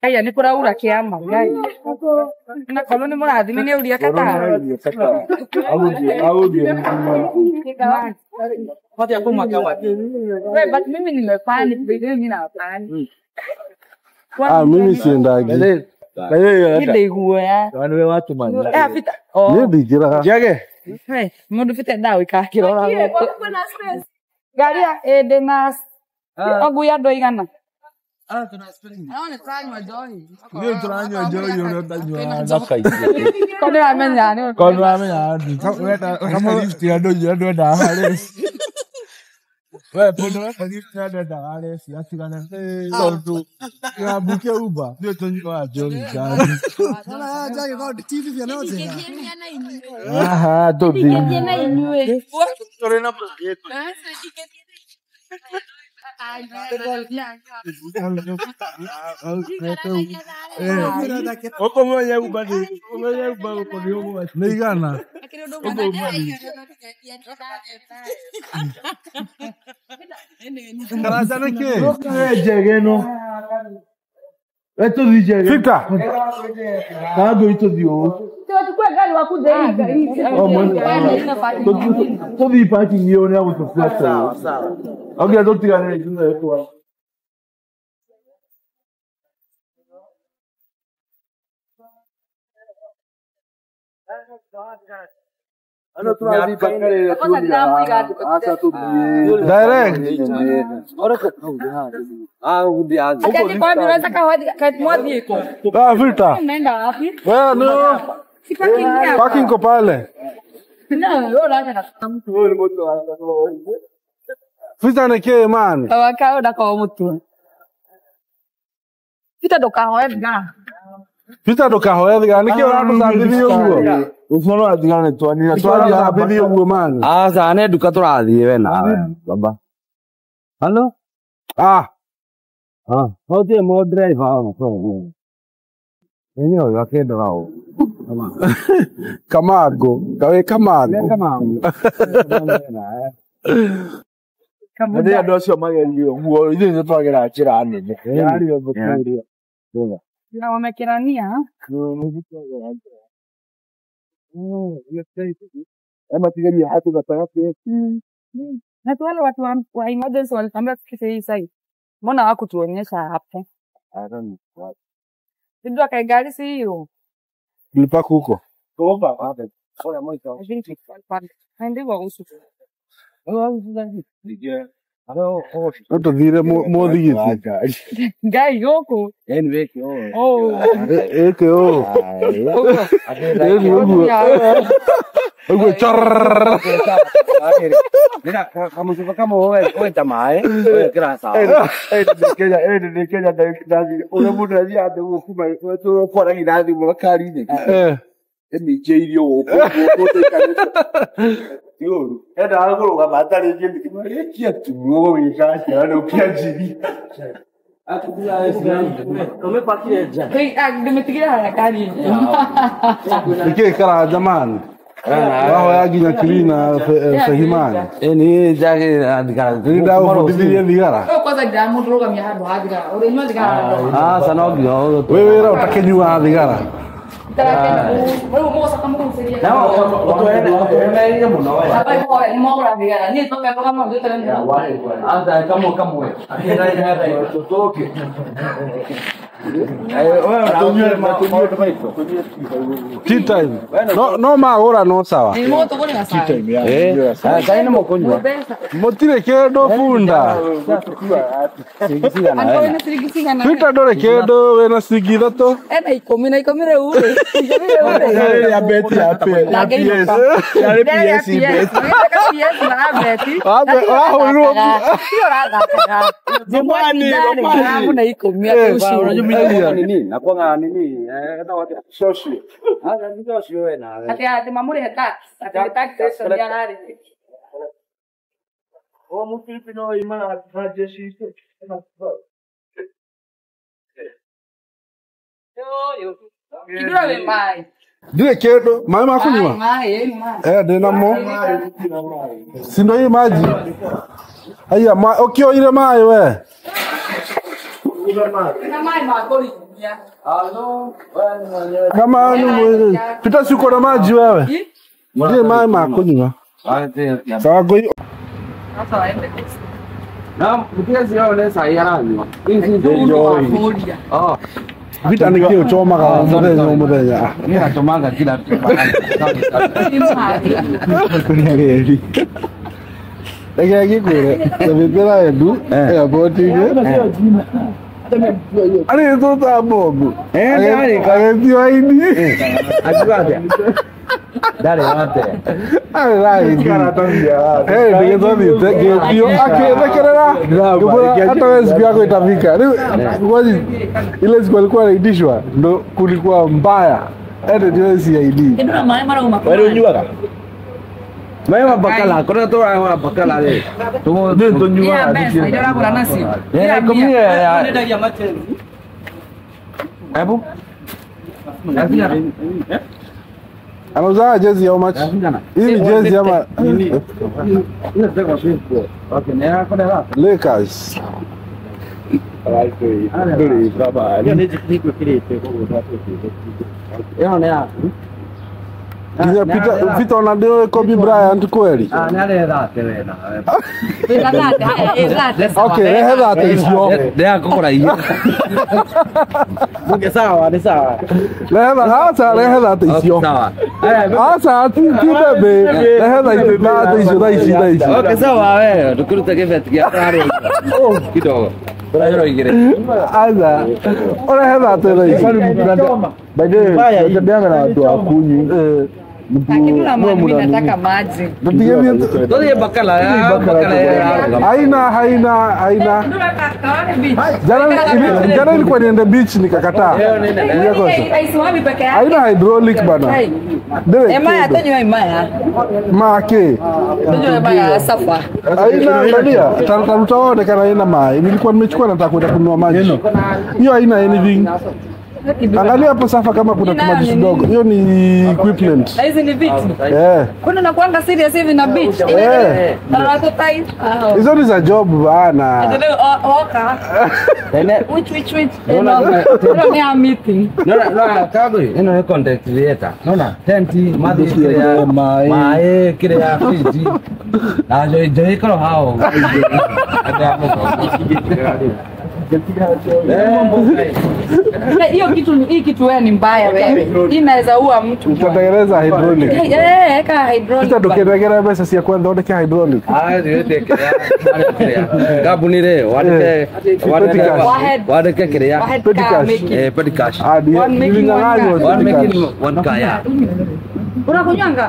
Kaya nä kå raura kä ama ngai na korwo nä må rathimi nä å ria kata Hata hapo mwaka wapi? We, but mimi nimepani mimi napani Ah, mimi siendagi. nä ndaiguoya Wanu we watu man. bita Niĩ ndingĩraga. Jage. må ndå bite ndawa ikakä rora ngari ä ndä na ogui andå aigana Ah, tuna spelling. Ndio tunanywa joyo unatanywa na kai. ko ndä ramenya nä Kwa nini amenya weta kama lift ya dojo ya doda hale. Wewe pondo weka lift ya doda hale si asigana. Ndio tu. Ya buke uba. Ndio tunyo joni gani. Aha, dobi. Oko mwenye uba ni. Mwenye uba uko ni uba. Meigana. Karajana ke. Jegeno. Eto di jege. Victor. Kago ito di o. Ọmọ tó bí pàtì yìí ó ní àwọn tó fẹ́ sọ̀rọ̀. Ọgbẹ́ tó ti rà ní ìdúná ẹ̀kọ́ wa. Direct. mwathiä ko Ah, Victor. naenda wapi Wewe no. sipakiingia Parking ko pale. Victor ni ke man. awakao ndakoo må tua bita ndå kahoe thigara Victor ndukahoya thigara nä kä å ratåthambithia å guo Ufono atigane twanira twarathambithia å guo man Asa ne duka turathiĩ we nawe baba. Halo? ah Ah, hotie mo driver wa mkono. Nini huyo akenda wao? kamango kawä kamango Kama Nĩ andũ acio magerio guo ithuĩ nĩ twagera njĩra nene yarĩ o thũkũria na wamekerania amatigaria hatu gatagatĩ na tu wale watu wa, wa emergency walitambia tufikishe hii site mbona hawakutuonyesha hapo sijua kai gari si hiyo lipa kuko I think it's pale. Na ndivyo usu no tå thire må thigiti ngai gũkũ yani weki oh. oh ä kä å ũguo ä å guo å guo kamucuba kamwe weta maĩ wekĩra sawa nĩ kenya ndathi ũrĩa mũndũ athiaga thĩ gũkuma kwaragia na thimũ makari-inĩ emĩingĩirio gũkũ ti ũru endaga kũrũgama atarĩ gĩkia tuo gũgĩka ciana ũkĩanjiri Hey, ah, nimepigia harakati nä kä karanja man wahoya nginya kirina fehimani ni njagä thigara nä ndagåbundithirie thigara Wewe kwanza ndamũrũgamia handũ ha thigara ũrĩnyua thigara handũ asa no nginya wä wä ra å takä nyuaga thigara Wewe mũgocoka mũgũceria ũtwehereire mũno we nĩ mogũra thigara niĩ toka toka mũndũ asa kamwe kamwe tea time no no magå ra no sawa nĩ mũgũtũgũrĩra cai cai nä må kå nyua mbeca må tirä kä ndå bunda andũ nĩ ciringi cigana Peter ndå rä kä ndå wä na ciringi ithatå ena ikũmi na ikũmi rĩu rĩ ikũmi rĩu rĩ ya beti ya pe Na ngĩinũka. yarĩ Ndĩrĩa PS bet Magĩtaka PS na beti. Wambe- wahũrirwo Ũrathakaga. Sio ũrathakaga. Nyumbani, Ndani nyumbani. gramu na ikũmi Eh, atĩ ũcio. nini nakwanga nini socio asa ndio cio we nawe Atĩ atĩ mamũrĩhe tax. Atĩ nĩ tax station ya ararĩhia. o mũtipi no ima na jeshi Ithura wĩ maĩ. ndirä kä ndå maä ma kå nyua Maĩ, maĩ, ĩni maĩ. ndä namo sindo hii maji aya å kä oire maä we Na maĩ ma kũrigwo. Kama ni Pita si uko na maji wewe? Ndiye maji makunywa. Sawa kwa hiyo. Sasa waende. Vita ni kio choma kama muthenya muthenya. Reke gikure. Tabitira edu. Airport ige. Ari tu ta bobu. Eh, ari ka ID. Ari la ID. Eh, ndio tu ni tege dio akirekerera. Kubura hata wewe siku yako itafika. Ngoja ile siku alikuwa anaitishwa ndo kulikuwa mbaya. Ende ndio si ID. Ndio maana mara uma. Wewe unyuaga? Maya bakala, kona to wa bakala le. Tumo Ndio Iya, tunyuaga. besa, ndio nakula nasi. Eh, komie ya. Hebu. Anauza jezi how much? Hii ni jezi ama Okay, nera kona la. Lakers. Yo nera. Kiza pita pita unadio Kobe Bryant kweli? Ah, nera da tena. Elate, elate. Okay, rehe dhate icio. Nera kokora hiyo. Munge sawa, ni sawa. Rehe dhate, asa rehe dhate icio. Sawa. Aya, Asa ti ti bebe. Rehe dhate dhate icio dha ici dha ici. Okay, sawa wewe. Tukuruta kifeti kia tayari. Kidogo. Kuna hilo ingine. Asa. Rehe dhate dha ici. By the way, tunatembeanga na watu wakunyi. Lakini na maana mimi nataka maji. Ndio mimi Ndio ye bakala ya bakala ya. haina haina haina jana ili- jana ilikuwa niende beach nikakataa. Nikakosa. Aisimami peke yake. Haina hydraulic bana. Hey. Ndio. Emaya tonywa imaya. Make. Tonywa imaya safa. Haina angalia, taruta wote kana haina mai. Nilikuwa nimechukua nataka kwenda kununua maji. Hiyo haina anything. Angalia hapo safa kama kuna Inayo kimaji nini? kidogo. Hiyo ni equipment. Na hizi ni viti. Eh. Kuna nakuanga serious hivi na beach. Eh. Na watu tai. Ah. Hizo ni za job bana. Ndio oka. Which which which. Ndio ni a meeting. Nona, nona, kago hii. Ino ni content creator. Nona, tenti, madhi kile ya Mae. mae, kile ya friji. Na jo jo ikoro hao. Ada Na Hiyo kitu hii kitu wewe ni mbaya wewe. Hii inaweza ua mtu. Tutatengeneza hydraulic. Eh, eh, eka hydraulic. Sasa tukiregera pesa cia kwenda thondeke hydraulic. Ah, ndio kile ya. Kabuni re, wadeke wadeke Wahed. wadeke kile ya. Wahed Petty ka cash. make it. Eh, petty cash. Hadi One making ilinganganywa one One petty making cash. one kaya. Unakunywanga?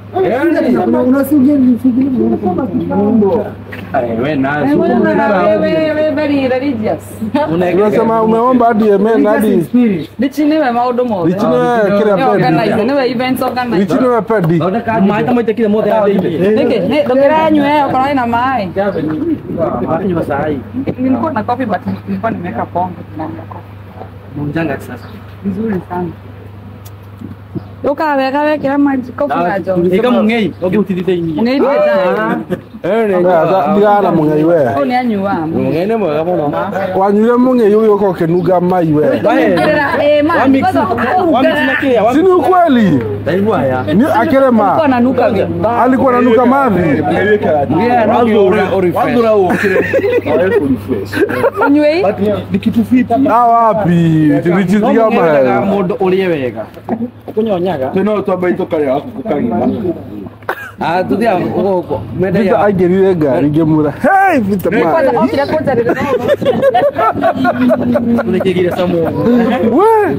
Wewe na. Eh, wewe wewe very religious. Unasema umeomba hadi amen hadi Lichiniwe maundu mothe. lichiniwe kile Ni organize, pedi. niwe events organize. Lichiniwe pedi. Maĩ ta maita kile mothe ya thĩinĩ. Niki, ni ndokera nywe uko na mai. Nyua cai. Nilikuwa na coffee but nilikuwa nimeweka pombe ndani ya coffee. Mjanga sasa. Vizuri sana. Ukaweka wekera maji coffee na jo. Ika mungei, ogi utithithĩinie. Ngeithie ta. Ndigana mũng'ei we. Au ni anyua. Mungei nĩ mwega mũno. Wanyuire mũng'ei ũgĩũka ũkĩnunga mai we. Eh, maji. Kwanza Si ni ukweli? Ndaigua ya. Ni akirema alikuwa ananuka vibaya. alikuwa ananuka mavi. Unywe hii? Ah, wapi? Tulichizia mahali. Mũndũ ũrĩe wega. Kũnyonyaga. Tena twamba itokarĩa gaku gũkagima. Ah, tuthiaga gũkũ. Vita Mendagia. aingĩrire ngari ngĩmwĩra hey Vita Kwanza ma okire kũnjarĩria Tũrĩkĩgire Samuel. we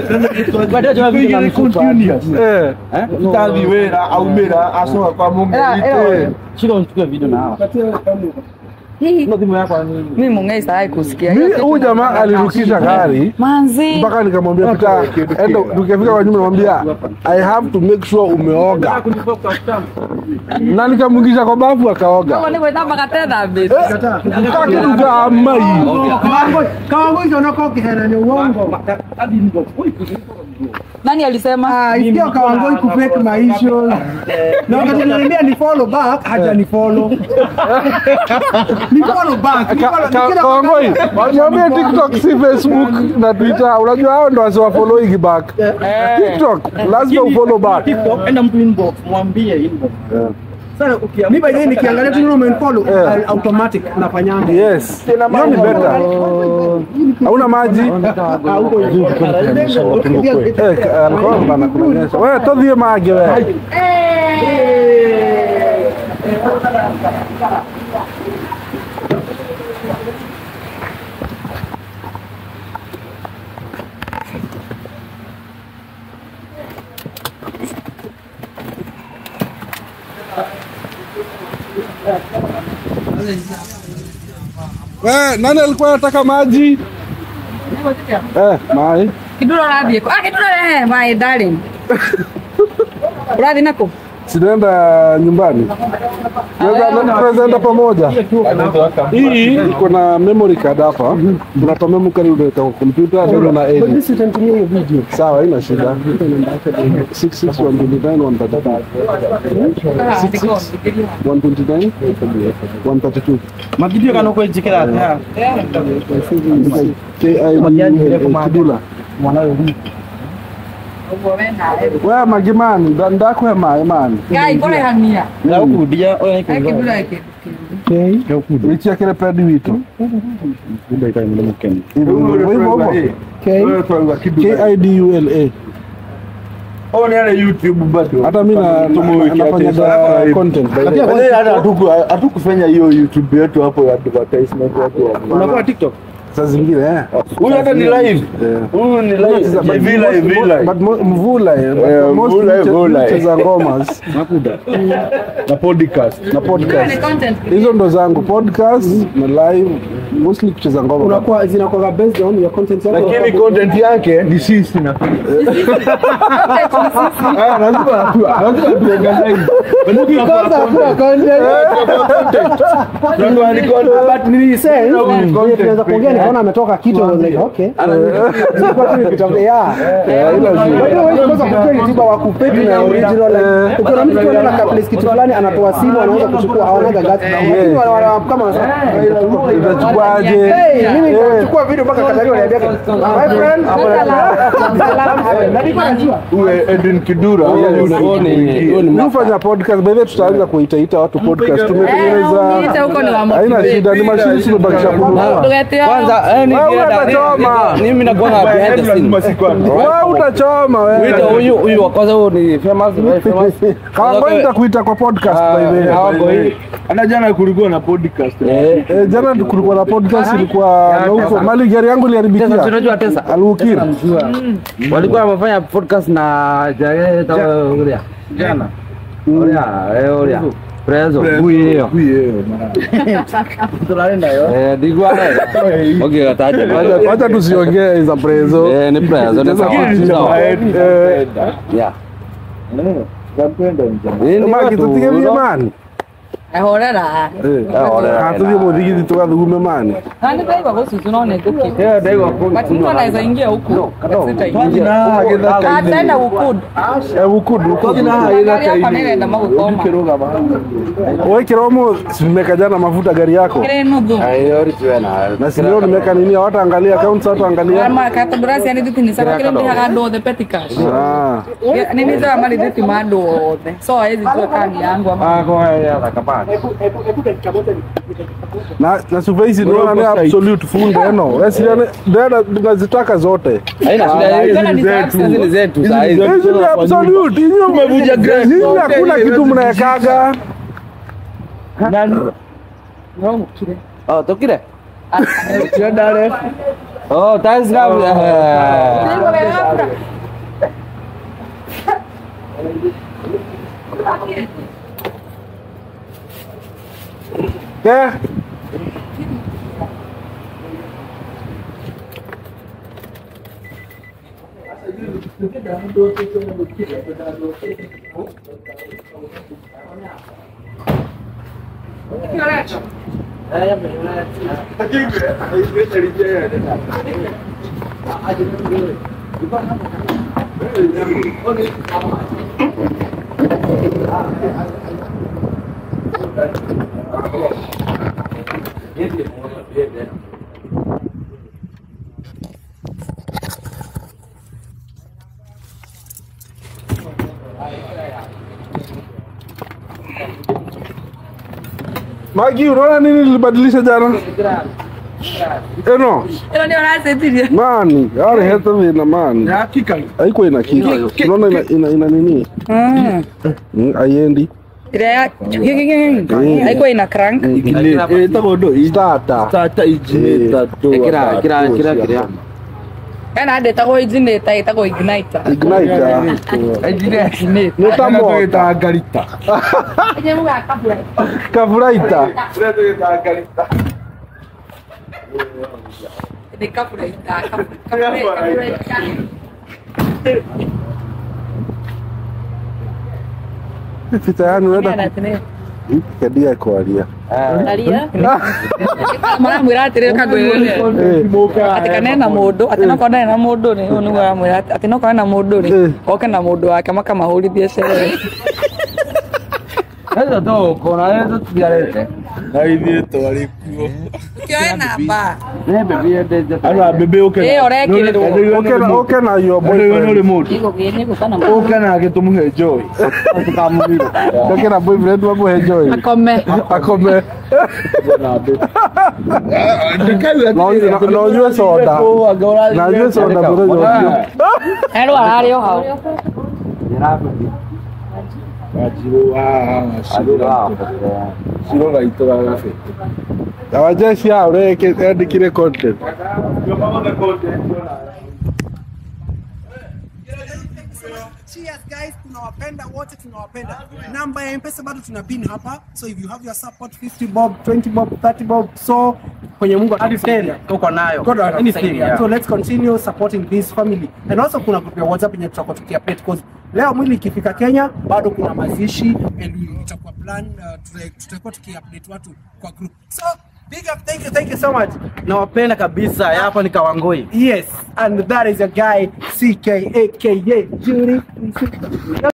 eh Tutathi wĩra aumĩra acoka kwa mũng'ei. Shika unichukue video na hawa. Hii Ndio simu yako ni. mimi mungei sitaki kusikia. mi huyu jamaa alirukisha gari Manzi. mpaka nikamwambia Pita, enda tukifika kwa nyumba namwambia I have to make sure umeoga, na nikamwingisha kwa bafu akaoga. Kama ni kwenda katenda bit. Kakiruga mai Nani alisema? Isikia Kawangoi kufake maisha. Na wakati ananiambia ni follow back, haja ni follow. Ni follow back. ni Ka- follow- ka- nikienda Kawangoi, kuangalia- niambie TikTok si Facebook na Twitter. Unajua hao ndo wasiwa following back. TikTok lazima ufollow back. TikTok, enda mtu inbox, mwambie inbox. Sasa ukia mimi by the way nikiangalia tu neno umenfollow Yeah. automatic nafanyanga. Yes. Hiyo ni better. Hauna maji? Ah, huko juu. Eh, ka- alikuwa bana kuonyesha. Wewe todhie mage wewe. Wewe nani alikuwa anataka maji? Eh, mai. Kiduro radhi yako. Ah, kiduro eh, my darling. Radhi nako. Sinaenda nyumbani. Tunaweza tunaweza enda pamoja. Hii iko na memory card hapa. Tunatoa memory card unaweka kwa kompyuta ndio na edit. Sisi tunatumia hiyo video. Sawa, haina shida. 66129 129 132 Magidio kana kwa jikira hata. kidula wewe magimani nda- ndakwe mae mani Gai, kore hamia. Na kurudia oya Ai, kiduro yake. wichiakire pedi wito kidula Oh, ni ale YouTube bado. hata mi na- Tumewekea nafanyaga pesa. content by the way. Lakini hata hatuku- hatukufanya hiyo YouTube yetu hapo ya advertisement watu wa- Unakuwa TikTok. saa zingine eh. Huyu hata ni live. Yeah. Huyu ni live. But JV live, most- V live. but mo- mvula eh, but Eh, mostly mvula, mche- mvula, eh. mcheza ngomas Na podcast. na podcast Content. hizo ndo zangu podcast na live mostly kucheza ngoma Unakuwa zinakuwa based on your content yako. Lakini content yake ni sisi na Ah, lazima tu- lazima tuorganize. Ukikosa hakuna content. Tunatoa ni content. But nilisema Mm. vile tunaweza kuongea nikaona ametoka kitu I was like okay. Nilikuwa tu nikitafuta yeah. Kwa hiyo wewe kwanza kujua ni tiba wa kupeti na original like ukiona mtu anaona na place kitu fulani anatoa simu anaanza kuchukua hawanaga gati. Lakini wana- wana- kama wanasema utachukuaje Hey, mimi nikachukua video mpaka Katari waniambia my friend na nilikuwa najua Uwe Edwin Kidura. mi hufanya podcast by the way tutaanza kuitaita watu podcast Eh, tumetengeneza uniite huko ni wa haina shida ni mashini tumebakisha kununua Tuletea. Kwanza eh, ni Wewe kienda- utachoma. ni- mimi nakuwa na behind the scene. wewe utachoma Wito wewe huyu huyu wa kwanza huyu ni famous very famous. kama nitakuita kwa podcast by the way Hawako hii. Hata jana kulikuwa na podcast. Eh. Eh, jana kulikuwa na podcast ilikuwa na huko mali gari yangu Tesa, iliharibikia tunajua Tesa. alukiri Walikuwa wamefanya podcast na Jaya Tawuria. Jana. Oria, eh Oria. Prezo, bui hiyo. Eh, digwa. Okay, kataje. Wacha- wacha tusiongee za prezo Eh, ni prezo, ni Cheza sawa. kitu. Sawa. Eh, Yeah. maki tutige vie mani Ahorera. katuthie muthigiti tugathugume mani Nani ndaiva gucucu no nĩ ngũkĩ. Yeah, ndaiva But mtu anaweza ingia huku. Sitaingia. Na githaka Ataenda gukud. bukudu Gari yakwa nĩrenda magũkoma. wekira umu nimeka jana mafuta gari yako Kĩrĩ nuthu. Ayo, tuena. na sindio nimeka nini wataangalia accounts wataangalia Kama katobras yani thithi nĩ sakwa kĩrĩa ndĩhaga andũ othe petty cash. Ah, Nĩ nĩnjoya marithiti ma andũ othe. So hawezi jua kani yangu ama Ah, kwa ya zakapani. na na sufaisi naona ni absolute full eno wesiliane ndenda nazitaka zote Haina shida hizi Tena ni ni zetu. za Hizi ni zetu saa hizi. hizi ni absolute hizi Umevunja grace. hizi hakuna kitu mnaekaga Nĩwamũkire. Oh, tokire. Tuendane. Oh, thanks love. Eh. Eh, Magi, unaona nini nilibadilisha jana? Eno, Ĩno nĩ ũracĩtirie. mani, arehete thĩna mani. hakika Haikuwa ina kick. Unaona ina, ina, ina nini? Mm, Haiendi. Ĩrĩa ya haikuwa ina crank. ĩtagwo ndũ Starter. tata injinĩta Kira kira kira kira. Hena handa ĩtagwo igniter ĩtagwo igniter. Igniter. Igniter. Nĩ ta moto. tũgĩtaga ngarita Kanyamũ ga kabura. Kavuraita. Nĩ kaburaita. Kaburaita. Fita yani unaenda kedia kwaria. maramwĩra atĩrĩ kangwĩrĩre atĩ kana ena mũndũ atĩ nokorwo ndarĩ na mũndũ rĩ ũyũ nĩguo aramwĩra atĩ- atĩ nokorwo ena mũndũ rĩ Eh. oke na mũndũ wake makamahũrithie cere Sasa to kona leo tusiarete. na ithuĩ twarĩ kuo kĩoe namba Ne bebe de ana mbembe ũke Ĩyo ũrekĩrĩrwo. Okay, na- okay na your nĩ boyfriend. mũndũ ũke nake tũmũhe joy Okay na boyfriend wako enjoy. akome Akome. Na na- na unywe soda. Na unywe soda bure yote. erwo ararĩ o hau ciro gaitũ gagabe Na wajeshi hao reke andikire content. Cheers guys, tunawapenda wote, tunawapenda. Namba ya M-Pesa bado tuna pin hapa. So if you have your support 50 bob, 20 bob, 30 bob, so kwenye Mungu hadi 10 tuko nayo God will anything anything. yeah. So let's continue supporting this family. And also kuna group ya WhatsApp yenye tutakuwa tukiupdate because leo mwili ikifika Kenya bado kuna mazishi and we- itakuwa plan uh, tuta- tutakuwa tukiupdate watu kwa group. So big up, thank you, thank you so much. nawapenda kabisa hapa ni Kawangoi Yes, and that is your guy CK aka Judy.